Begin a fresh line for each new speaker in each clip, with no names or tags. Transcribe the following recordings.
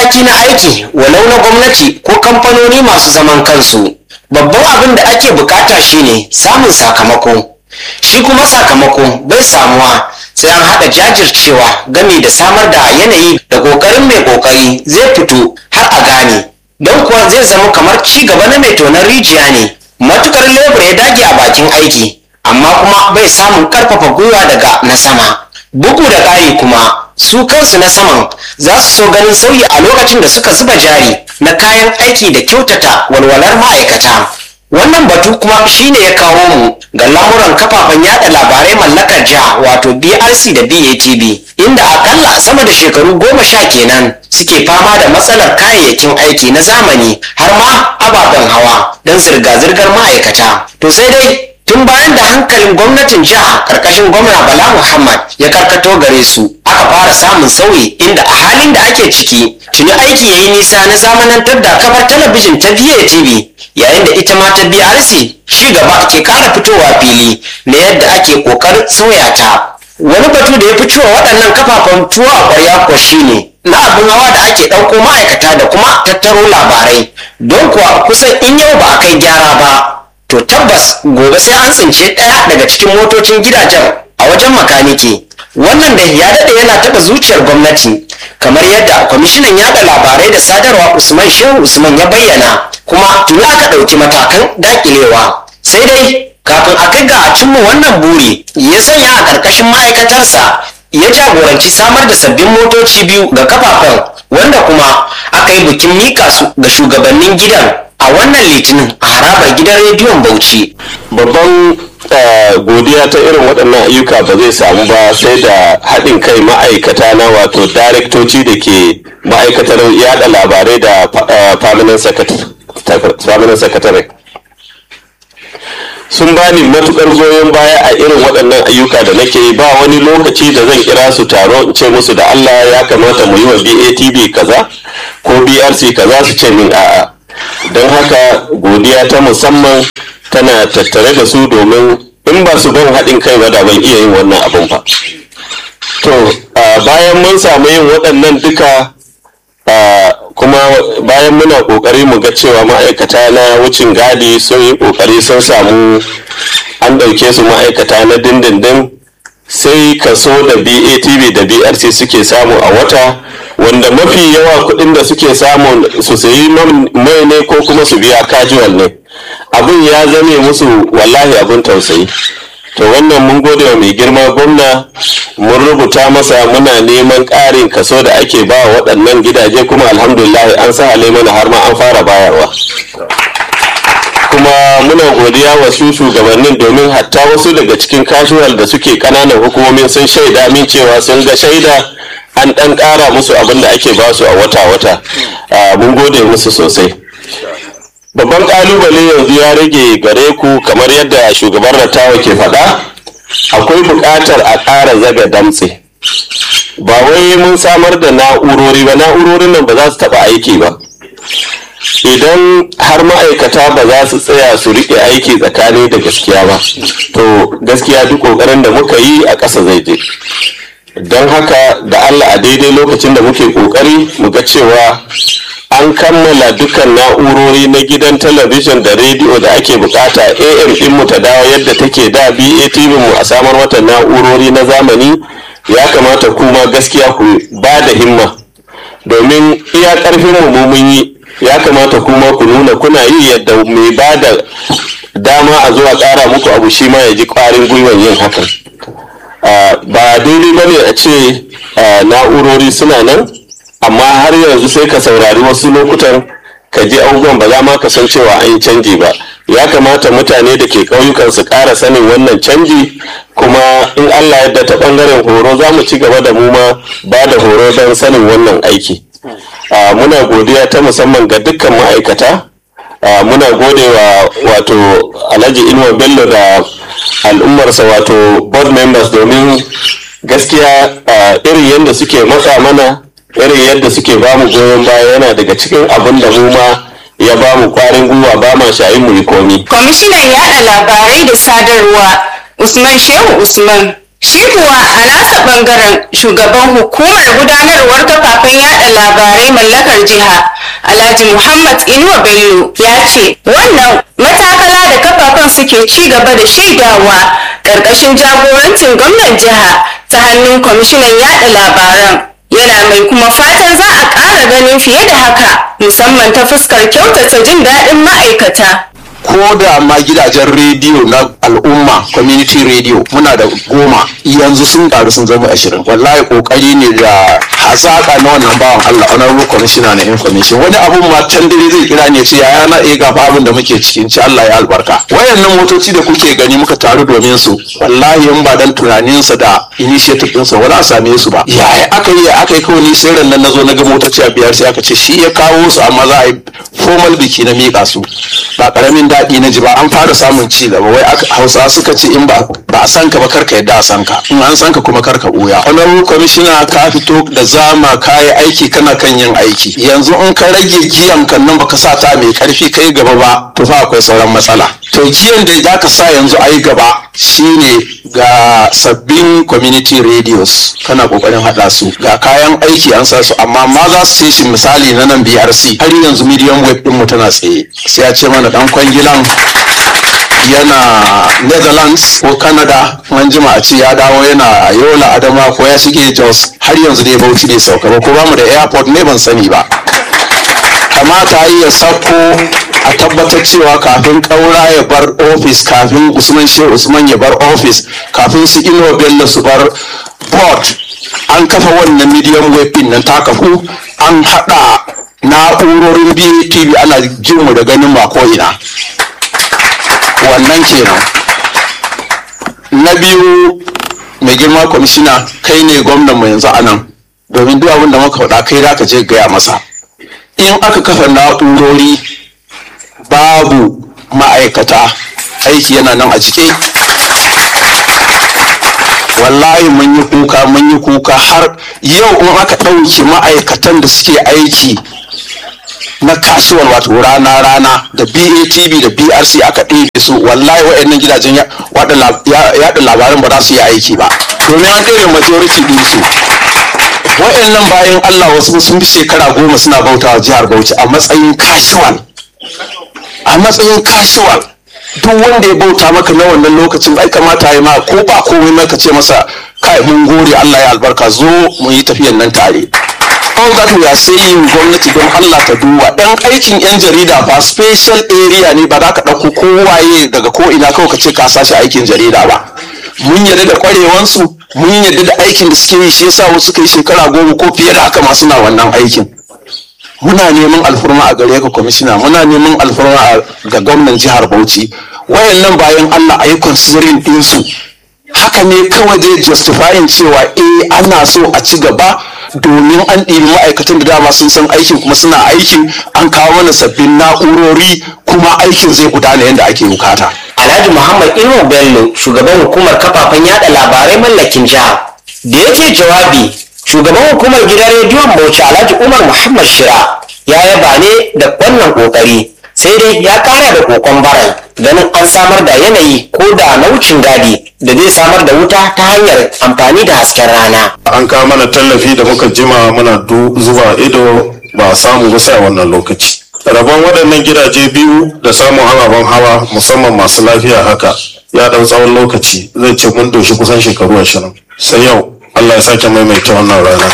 mataki na aiki walau na gwamnati ko kamfanoni masu zaman kansu babban abin da ake bukata shine samun sakamako shi kuma sakamako bai samuwa sai an haɗa jajircewa game da samar da yanayi da ƙoƙarin mai ƙoƙari zai fito har a gane don kuwa zai zama kamar ci gaba na mai tonon rijiya ne matukar lebur ya dage a bakin aiki amma kuma bai samun ƙarfafa gwiwa daga na sama bugu da ƙari kuma su kansu na saman za su so ganin sauyi a lokacin da suka zuba jari na kayan aiki da kyautata walwalar ma'aikata wannan batu kuma shine ya kawo mu ga lamuran kafafen yada labarai mallakar jiha wato brc da batv inda akalla sama da shekaru goma sha kenan suke fama da matsalar kayayyakin aiki na zamani har ma ababen hawa don zirga-zirgar ma'aikata to sai dai tun bayan da hankalin gwamnatin jiha karkashin gwamna bala muhammad ya karkato gare su aka fara samun sauyi inda a halin da ake ciki tuni aiki ya yi nisa na zamanantar da kafar talabijin ta BATV yayin da ita ma ta BRC ci gaba ke kara fitowa fili na yadda ake kokarin sauya ta wani batu da ya fi cewa waɗannan kafafen tuwo a ƙwarya ko shine na abin hawa da ake ɗauko ma'aikata da kuma tattaro labarai don kuwa kusan in yau ba a kai gyara ba to tabbas gobe sai an tsince ɗaya daga cikin motocin gidajen a wajen makaniki wannan da ya daɗe yana taɓa zuciyar gwamnati kamar yadda kwamishinan yaɗa labarai da sadarwa usman shehu usman ya bayyana kuma tuni aka ɗauki matakan daƙilewa sai dai kafin a kai ga a cimma wannan buri ya sanya a ƙarƙashin ma'aikatarsa ya jagoranci samar da sabbin motoci biyu ga kafafen wanda kuma aka yi bikin mika su ga shugabannin gidan a wannan litinin a harabar gidan rediyon bauchi
babban godiya ta irin waɗannan ayyuka ba zai samu ba sai da haɗin kai ma'aikata na wato daraktoci da ke ma'aikatar yada labarai da permanent secretary sun bani matukar goyon baya a irin waɗannan ayyuka da nake yi ba wani lokaci da zan kira su taro in ce musu da allah ya kamata mu yi wa batv kaza ko brc kaza su ce min a'a don haka godiya ta musamman tana tattare da su domin in ba su ban haɗin kai ba da ban iya yin wannan abin ba to bayan mun samu yin waɗannan duka kuma bayan muna ƙoƙari mu ga cewa ma'aikata na wucin gadi sun yi ƙoƙari sun samu an ɗauke su ma'aikata na dindindin sai kaso da batv da brc suke samu a wata wanda mafi yawa kuɗin da suke samu su sayi mai ne ko kuma su biya kajuwal ne abin ya zame musu wallahi abin tausayi to wannan mun gode wa mai girma gwamna mun rubuta masa muna neman ƙarin kaso da ake ba waɗannan gidaje kuma alhamdulillah an sa mana har ma an fara bayarwa kuma muna godiya wa su shugabannin domin hatta wasu daga cikin casual da suke ƙananan hukumomin sun shaida min cewa sun ga shaida an ɗan ƙara musu abin da ake ba su a wata-wata mun gode musu sosai babban kalubale yanzu ya rage gare ku kamar yadda shugaban rattawa ke faɗa akwai buƙatar a ƙara zaga damtse ba wai mun samar da na'urori ba na'urorin nan ba za su taɓa aiki ba idan har ma'aikata ba za su tsaya su riƙe aiki tsakani da gaskiya ba to gaskiya duk ƙoƙarin da muka yi a ƙasa zai je don haka da allah a daidai lokacin da muke ƙoƙari mu ga cewa an kammala dukkan na'urori na gidan talabijin da rediyo da ake bukata am din mu ta dawo yadda take da batv mu a samar mata na'urori na zamani ya kamata kuma gaskiya ku ba da himma domin iya karfin mu mun yi ya kamata kuma ku nuna kuna yi yadda mai ba da dama a zuwa kara muku abu shi ma ya ji kwarin gwiwan yin hakan ba daidai ba ne a ce na'urori suna nan amma har yanzu sai ka saurari wasu lokutan ka ji abubuwan ba za ma ka san cewa an yi canji ba ya kamata mutane da ke ƙauyukan su ƙara sanin wannan canji kuma in allah yadda ta ɓangaren horo za mu ci gaba da mu ma ba da horo don sanin wannan aiki muna godiya ta musamman ga dukkan ma'aikata muna gode wa wato alhaji inuwa bello da al'ummarsa wato board members domin gaskiya irin yadda suke matsa mana irin yadda suke ba mu goyon baya yana daga cikin abin da mu ma ya ba mu kwarin gwiwa ba ma shayin mu yi komi.
Kwamishinan yaɗa labarai da sadarwa Usman Shehu Usman Shi kuwa a nasa bangaren shugaban hukumar gudanarwar kafafen yada labarai mallakar jiha Alhaji Muhammad Inuwa Bello ya ce wannan matakala da kafafen suke ci gaba da shaidawa ƙarƙashin jagorancin gwamnan jiha ta hannun kwamishinan yada labaran yana mai kuma fatan za a ƙara ganin fiye da haka musamman ta fuskar kyautata jin daɗin ma'aikata.
ko da ma gidajen rediyo na al'umma community radio muna da goma yanzu sun karu sun zama ashirin wallahi kokari ne da hazaka na wannan bawan Allah honorable commissioner na information wani abun ma can dare zai kira ne ce yaya na iya gafa abin da muke cikin ci Allah ya albarka wayannan motoci da kuke gani muka taru domin su wallahi in ba dan tunanin sa da initiative din sa wala same su ba yaya aka yi aka yi kawai ni sai ran nan nazo na ga motoci a biyar sai aka ce shi ya kawo su amma za a yi formal biki na mika su ba karamin daɗi na ji ba an fara samun ci gaba wai hausa suka ce in ba ba a san ka ba karka yadda a san ka in an san ka kuma karka buya honorable commissioner ka fito da zama ka yi aiki kana kan yin aiki yanzu in ka rage giyan kan nan baka sa ta mai karfi kai gaba ba to fa akwai sauran matsala to giyan da za ka sa yanzu a yi gaba shine ga sabbin community radios kana kokarin hada su ga kayan aiki an sa su amma ma za su shi misali na nan BRC har yanzu medium web din mu tana tsaye sai ya ce mana dan kwangilan yana netherlands ko canada an jima a ce ya dawo yana yola adama ko ya shige jos har yanzu dai bauchi bai sauka ba ko bamu da airport ne ban sani ba kamata yi ya sako a tabbatar cewa kafin kaura ya bar ofis kafin usman shehu usman ya bar ofis kafin su ino bello su bar board an kafa wannan medium web din nan ta kafu an hada na'urorin BTV ana jin mu da ganin ma ko ina wannan kenan na biyu mai girma kwamishina kai ne gwamnan mu yanzu a nan domin duk abin da muka faɗa kai za ka je gaya masa in aka kafa na'urori babu ma'aikata aiki yana nan a jike wallahi mun yi kuka mun yi kuka har yau in aka ɗauki ma'aikatan da suke aiki na kasuwar wato rana rana da BATV da BRC aka ɗebe su wallahi waɗannan gidajen yaɗa labaran ba za su yi aiki ba domin an ɗebe majority ɗin su waɗannan bayan Allah wasu sun fi shekara goma suna bautawa jihar Bauchi a matsayin casual a matsayin casual duk wanda ya bauta maka na wannan lokacin ai kamata ya ma ko ba komai maka ce masa kai mun gode Allah ya albarka zo mu yi tafiyan nan tare all that we are saying gwamnati don Allah ta duba dan aikin yan jarida ba special area ne ba za ka ɗauko kowaye daga ko ina kawai ka ce ka sashi aikin jarida ba mun yarda da kwarewansu mun yarda da aikin da suke yi shi yasa wasu kai shekara goma ko fiye da haka ma suna wannan aikin muna neman alfurma a gare ka kwamishina muna neman alfurma ga gwamnan jihar bauchi wayannan bayan allah a yi considering ɗinsu haka ne kawai zai justifying cewa eh ana so a ci gaba domin an ɗibi ma'aikatan da dama sun san aikin kuma suna aikin an kawo mana sabbin na'urori kuma aikin zai gudana yadda ake bukata.
Alhaji Muhammad Inu Bello shugaban hukumar kafafen yada labarai mallakin jiha da yake jawabi shugaban hukumar gidan rediyon Bauchi Alhaji Umar Muhammad Shira ya yaba ne da wannan kokari sai dai ya kara da kokon baran ganin an samar da yanayi ko da na wucin gadi da zai samar da wuta ta hanyar amfani da hasken rana.
An kawo mana tallafi da muka jima muna zuba ido ba a samu ba sai wannan lokaci. Rabon waɗannan gidaje biyu da samun ababen hawa musamman masu lafiya haka ya ɗan tsawon lokaci zai ce mun doshi kusan shekaru ashirin. Sai yau Allah ya sake maimaita wannan rana.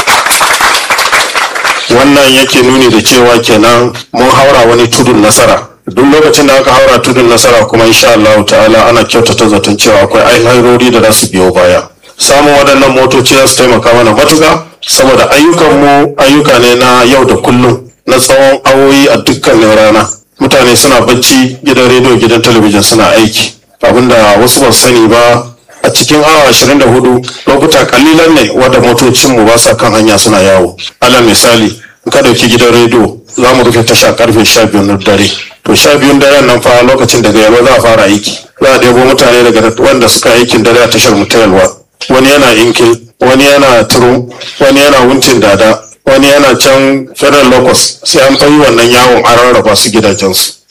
Wannan yake nuni da cewa kenan mun haura wani tudun nasara. duk lokacin da aka haura tudun nasara kuma insha Allah ta'ala ana kyautata zaton cewa akwai alhairori da za su biyo baya samun waɗannan motoci za su taimaka mana matuƙa saboda ayyukan mu ayyuka ne na yau da kullum na tsawon awoyi a dukkanin rana mutane suna bacci gidan rediyo gidan talabijin suna aiki abinda wasu ba sani ba a cikin awa 24 lokuta kalilan ne wadda motocin mu ba sa kan hanya suna yawo alal misali in ka dauki gidan rediyo za mu rufe tasha karfe 12 na dare to sha biyun daren nan fa lokacin daga yalwa za a fara aiki za a ɗebo mutane daga wanda suka aikin dare a tashar mu ta yalwa wani yana inkil wani yana turu wani yana wuncin dada wani yana can federal locus sai an fayi wannan yawon an rarraba su gidajensu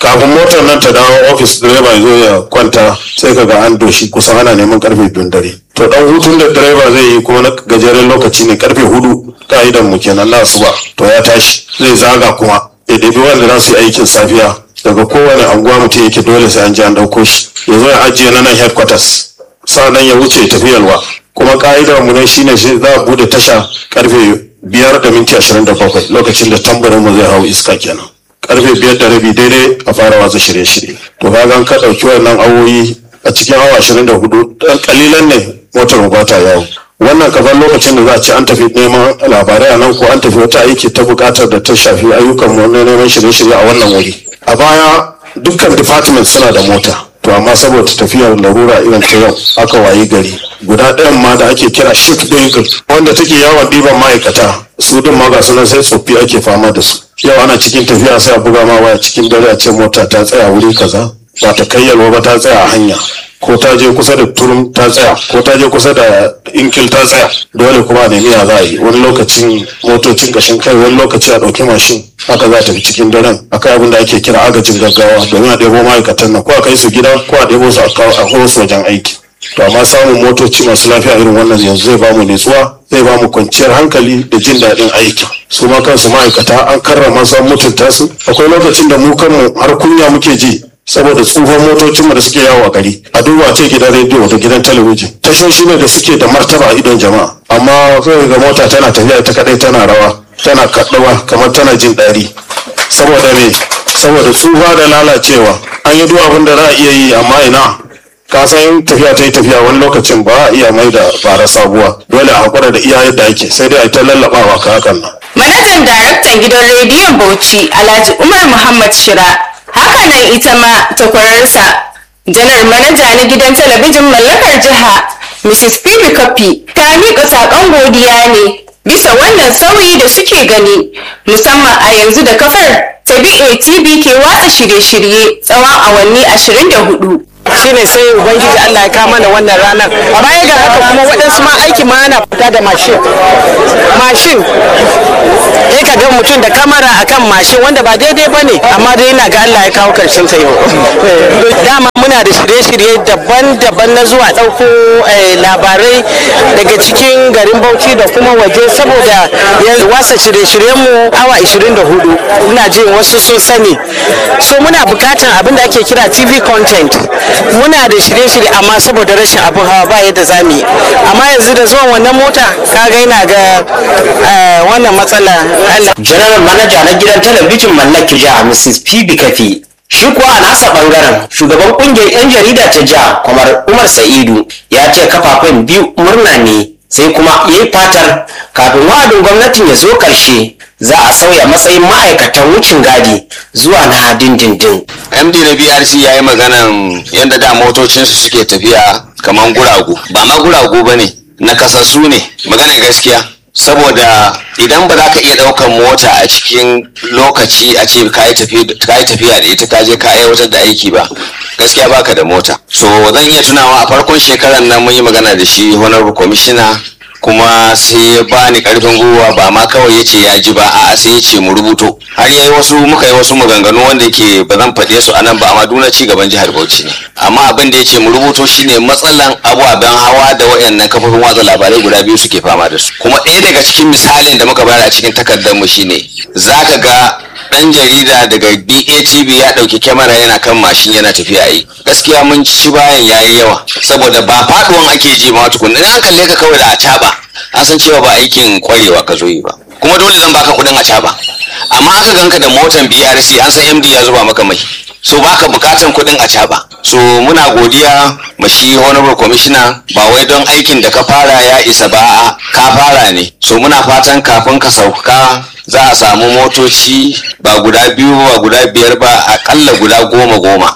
kafin motar nan ta dawo ofis direba ya zo ya kwanta sai ka ga an doshi kusan ana neman karfe biyun dare to dan hutun da direba zai yi kuma na gajeren lokaci ne karfe hudu ka'idan mu kenan na asuba to ya tashi zai zaga kuma ya ɗebi wanda za su yi aikin safiya daga kowane anguwa mutum yake dole sai an ji an ɗauko shi ya zo ya ajiye na nan headquarters sa'annan ya wuce tafiyarwa kuma ka'idar mu ne shine shi za a bude tasha karfe biyar da minti ashirin da bakwai lokacin da tambarin mu zai hau iska kenan karfe biyar da rabi daidai a fara watsa shirye-shirye to kaga ka ɗauki wannan awoyi a cikin awa ashirin da hudu ɗan kalilan ne motar mu bata yawo wannan kafar lokacin da za a ce an tafi neman labarai a nan ko an tafi wata aiki ta buƙatar da ta shafi ayyukan mu na neman shirye-shirye a wannan wuri a baya dukkan department suna da mota to amma saboda tafiyar larura irin ta yau aka wayi gari guda ɗayan ma da ake kira shift vehicle wanda take yawon ɗiban ma'aikata su din ma ga sunan sai tsoffi ake fama da su yau ana cikin tafiya sai a buga ma waya cikin dare a ce mota ta tsaya wuri kaza ba ta kai yalwa ba ta tsaya a hanya ko ta je kusa da turum ta tsaya ko ta je kusa da inkil ta tsaya dole kuma a nemi ya za a yi wani lokacin motocin kashin kai wani lokaci a ɗauki mashin haka za ta fi cikin daren akai abin da ake kira agajin gaggawa domin a ɗebo ma'aikatan nan ko a kai su gida ko a ɗebo su a kawo su wajen aiki to amma samun motoci masu lafiya irin wannan yanzu zai bamu nutsuwa zai bamu kwanciyar hankali da jin daɗin aiki su ma kansu ma'aikata an karrama su an mutunta su akwai lokacin da mu kanmu har kunya muke ji saboda tsufan motocinmu da suke yawo a gari a duba ce gidan rediyo da gidan talabijin tashoshi ne da suke da martaba a idon jama'a amma sai ga mota tana tafiya ita kadai tana rawa tana kaɗawa kamar tana jin ɗari saboda me saboda tsufa da lalacewa an yi duk abin da za a iya yi amma ina ka san tafiya ta yi tafiya wani lokacin ba a iya mai da bara sabuwa dole a hakura da iya yadda ake sai dai a ta lallabawa ka hakan nan
Manajan daraktan gidan rediyon Bauchi Alhaji Umar Muhammad Shira hakanan ita ma takwararsa janar manaja na gidan talabijin mallakar jiha Mrs. Phoebe Kapi ta miƙa saƙon godiya ne bisa wannan sauyi da suke gani musamman a yanzu da kafar ta BATV ke watsa shirye-shirye tsawon awanni 24.
shine sai ubangiji Allah ya kama mana wannan ranar baya ga haka kuma waɗansu ma aiki ma ana fita da mashin mashin ya ka ga mutum da kamera akan mashin wanda ba daidai ba ne amma dai yana ga Allah ya kawo karshen sa yau dama muna da shirye-shirye daban-daban na zuwa ɗauko labarai daga cikin garin Bauchi da kuma waje saboda yanzu wasa shirye-shiryen mu awa 24 ina jin wasu sun sani so muna bukatan abin da ake kira TV content muna da shirye-shirye amma saboda rashin abin hawa ba yadda za mu yi amma yanzu da zuwan wannan mota kaga yana ga wannan matsala Allah
General Manaja na gidan talabijin mallaki jiha Mrs. Phoebe Kafi shi kuwa a nasa bangaren shugaban kungiyar 'yan jarida ta jiha kamar Umar Sa'idu ya ce kafafen biyu murna ne sai kuma ya yi fatar kafin wa'adin gwamnatin ya zo karshe za a sauya matsayin ma'aikatan wucin gadi zuwa na dindindin.
md na brc ya yi maganan yadda da motocinsu suke tafiya kamar guragu ba ma guragu ba ne na kasassu ne maganar gaskiya saboda idan ba za ka iya ɗaukan mota a cikin lokaci a ce ka yi tafiya da ita ka je ka aiwatar da aiki ba gaskiya baka da mota so zan iya tunawa a farkon shekarar nan mun yi magana da shi honorable commissioner kuma sai ya bani karfin gwiwa ba ma kawai ya ce ya ji ba a'a sai ya ce mu rubuto har yayi wasu muka yi wasu maganganu wanda ke ba zan faɗe su anan ba amma duna ci gaban jihar Bauchi ne amma abin da ya ce mu rubuto shine matsalan ababen hawa da wayannan kafofin watsa labarai guda biyu suke fama da su kuma ɗaya daga cikin misalin da muka bayar a cikin takardar mu shine zaka ga dan jarida daga BATV ya dauki kyamara yana kan mashin yana tafiya yi gaskiya mun ci bayan yayi yawa saboda ba faduwan ake ji ma tukunna an kalle ka kawai da acaba an san cewa ba aikin kwarewa ka zo yi ba kuma dole zan baka kudin acaba amma aka ganka da motan BRC an san MD ya zuba maka mai so baka bukatan kudin acaba so muna godiya ma shi honorable commissioner ba wai don aikin da ka fara ya isa ba ka fara ne so muna fatan kafin ka sauka za a samu motoci ba guda biyu ba guda biyar ba akalla guda goma goma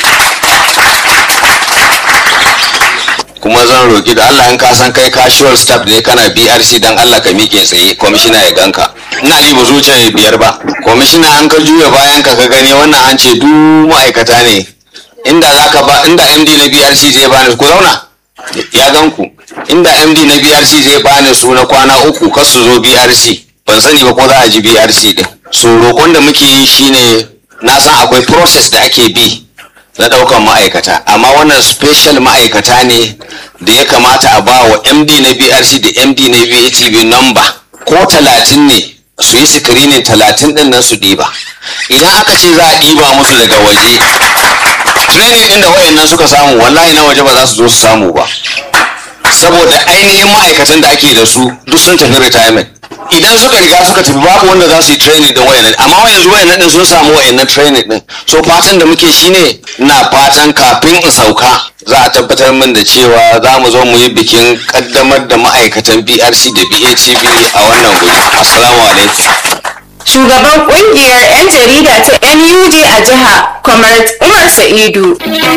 kuma zan roki da Allah in ka san kai casual staff ne kana BRC dan Allah ka miƙe tsaye commissioner ya ganka ina ji ba zuciya biyar ba commissioner an ka juya bayan ka ka gani wannan an ce duk ma'aikata ne inda zaka ba inda MD na BRC zai bani ku zauna ya gan ku inda MD na BRC zai bani su na kwana uku kar su zo BRC ban sani ba ko za a ji BRC din so roƙon da muke yi shine na san akwai process da ake bi na ɗaukan ma'aikata amma wannan special ma'aikata ne da ya kamata a ba wa md na brc da md na vatv number ko talatin ne su yi screening talatin ɗin nan su ɗiba idan aka ce za a ɗiba musu daga waje training ɗin da wayannan suka samu wallahi na waje ba za su zo su samu ba saboda ainihin ma'aikatan da ake da su duk sun tafi retirement idan suka riga suka tafi babu wanda za su yi training din wayannan amma yanzu wayannan din sun samu wayannan training din so fatan da muke shine na fatan kafin in sauka za a tabbatar min da cewa za mu zo mu yi bikin kaddamar da ma'aikatan BRC da BHCB a wannan guri assalamu alaikum
Shugaban kungiyar 'yan jarida ta NUJ a jiha, Comrade Umar Sa'idu.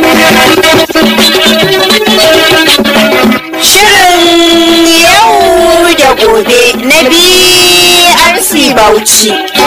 Shirin yau da gobe na BRC Bauchi.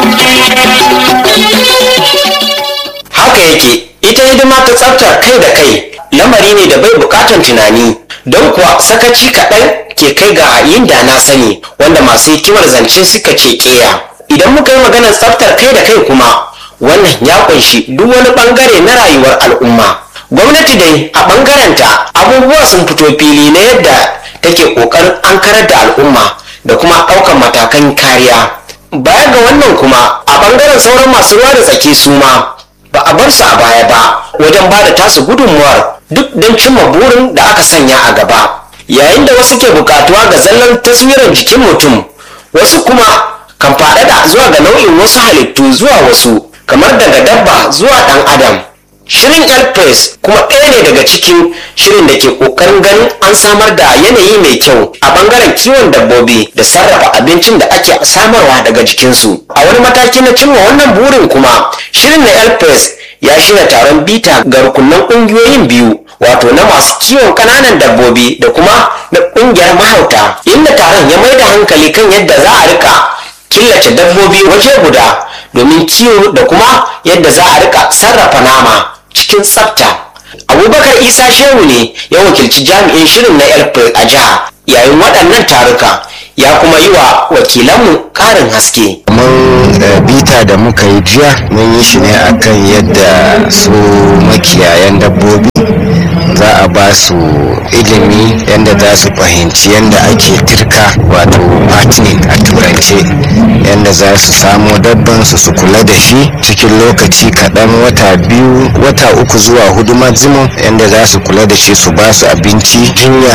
haka yake ita hidima ta tsaftar kai da kai lamari ne da bai bukatan tunani don kuwa sakaci kaɗan ke kai ga yin da na sani wanda masu hikimar zance suka ce keya idan muka yi maganar tsaftar kai da kai kuma wannan ya kunshi duk wani bangare na rayuwar al'umma gwamnati dai a bangarenta abubuwa sun fito fili na yadda take kokarin an karar da al'umma da kuma ɗaukar matakan kariya baya ga wannan kuma a bangaren sauran masu ruwa da tsaki su ma ba a bar su a baya ba wajen ba da tasu gudunmuwar duk don cimma burin da aka sanya a gaba yayin da wasu ke bukatuwa ga zallan taswirar jikin mutum wasu kuma kan faɗaɗa zuwa ga nau'in wasu halittu zuwa wasu kamar daga dabba zuwa ɗan adam shirin elpress kuma ɗaya ne daga cikin shirin da ke ƙoƙarin ganin an samar da yanayi mai kyau a ɓangaren kiwon dabbobi da sarrafa abincin da ake samarwa daga jikinsu a wani mataki na cimma wannan burin kuma shirin na elpress ya shirya taron bita ga rukunan ƙungiyoyin biyu wato na masu kiwon ƙananan dabbobi da kuma na ƙungiyar mahauta inda taron ya mai da hankali kan yadda za a rika killace dabbobi waje guda domin kiwo da kuma yadda za a rika sarrafa nama cikin tsafta abubakar isa shehu ne ya wakilci jami'in shirin na elpre a jiha yayin waɗannan taruka ya kuma yi wa wakilanmu ƙarin haske
kamar bita da muka yi jiya mun yi shi ne akan yadda su makiyayan dabbobi za a ba su ilimi yadda za su fahimci yadda ake tirka wato partning a turance yadda za su samo dabban su su kula da shi cikin lokaci kaɗan wata biyu wata uku zuwa hudu maximum yadda za su kula da shi su ba su abinci jinya